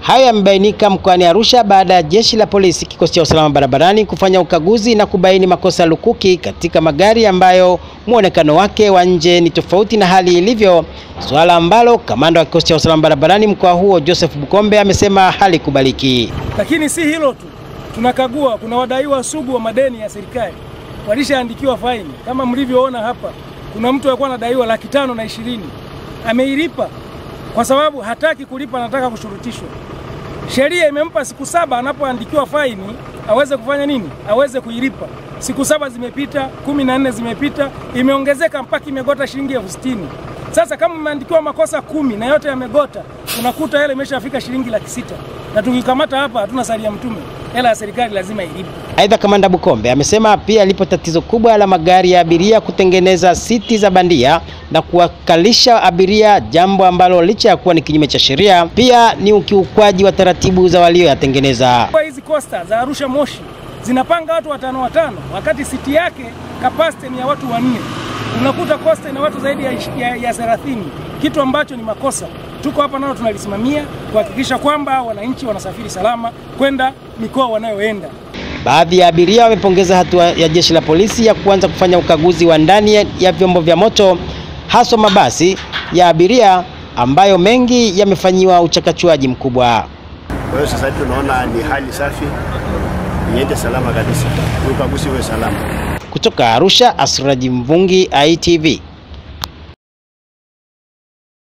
Hayo yamebainika mkoani Arusha baada ya jeshi la polisi kikosi cha usalama barabarani kufanya ukaguzi na kubaini makosa lukuki katika magari ambayo muonekano wake wa nje ni tofauti na hali ilivyo, suala ambalo kamanda wa kikosi cha usalama barabarani mkoa huo Joseph Bukombe amesema halikubaliki. Lakini si hilo tu, tunakagua, kuna wadaiwa sugu wa madeni ya serikali walishaandikiwa faini. Kama mlivyoona hapa, kuna mtu alikuwa anadaiwa laki tano na ishirini ameilipa kwa sababu hataki kulipa, anataka kushurutishwa. Sheria imempa siku saba anapoandikiwa faini aweze kufanya nini? Aweze kuilipa. Siku saba zimepita, kumi na nne zimepita, imeongezeka mpaka imegota shilingi elfu sitini. Sasa kama umeandikiwa makosa kumi na yote yamegota, unakuta hela imeshafika shilingi laki sita, na tukikamata hapa hatuna salia mtume, hela ya serikali lazima ilipe. Aidha, kamanda Bukombe amesema pia lipo tatizo kubwa la magari ya abiria kutengeneza siti za bandia na kuwakalisha abiria, jambo ambalo licha ya kuwa ni kinyume cha sheria, pia ni ukiukwaji wa taratibu za walioyatengeneza. Kwa hizi costa za Arusha Moshi zinapanga watu watano watano, wakati siti yake kapasiti ni ya watu wanne. Unakuta costa ina watu zaidi ya, ya, ya 30, kitu ambacho ni makosa. Tuko hapa nao tunalisimamia kuhakikisha kwamba wananchi wanasafiri salama kwenda mikoa wanayoenda. Baadhi ya abiria wamepongeza hatua ya jeshi la polisi ya kuanza kufanya ukaguzi wa ndani ya vyombo vya moto haswa mabasi ya abiria ambayo mengi yamefanyiwa uchakachuaji mkubwa. Kwa hiyo sasa hivi tunaona ni hali safi, iende salama kabisa, ukaguzi uwe salama. Kutoka Arusha, Asraji Mvungi, ITV.